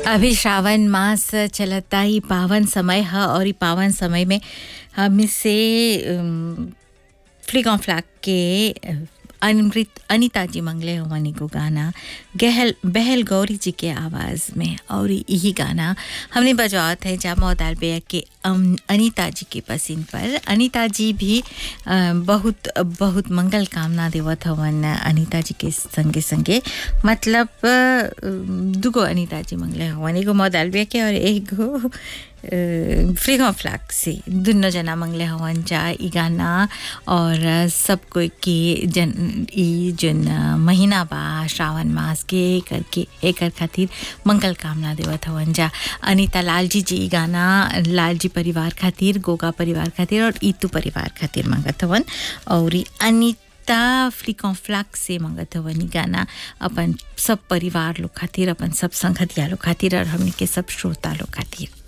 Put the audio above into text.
अभी श्रावण मास चलता ही पावन समय है और ई पावन समय में हम से फ्लिक ऑन फ्लैग के अमृत अनिता जी मंगले हमानी को गाना गहल बहल गौरी जी के आवाज़ में और यही गाना हमने बजावत है जामा दालबेया के अम, अनिता जी के पसीन पर अनिता जी भी अ, बहुत बहुत मंगल कामना देवत हवन अनिता जी के संगे संगे मतलब अ, दुगो अनिता जी मंगले हवन एगो मौदालबे के और एगो फ्री ऑफ फ्लैग से दुनो जना मंगले हवन जा ई गाना और सब कोई के जन ई जन महीना बा श्रावण मास के करके एकर खातिर मंगल कामना देवत हवन जा अनिता लाल जी जी ई गाना लाल जी परिवार खातिर गोगा परिवार खातिर और ईतू परिवार खातिर मंगत हवन और ई अनिता फ्लिकॉन फ्लैग से मंगत हवन ई गाना अपन सब परिवार लोग खातिर अपन सब संगतिया लोग खातिर और हमनी के सब श्रोता लोग खातिर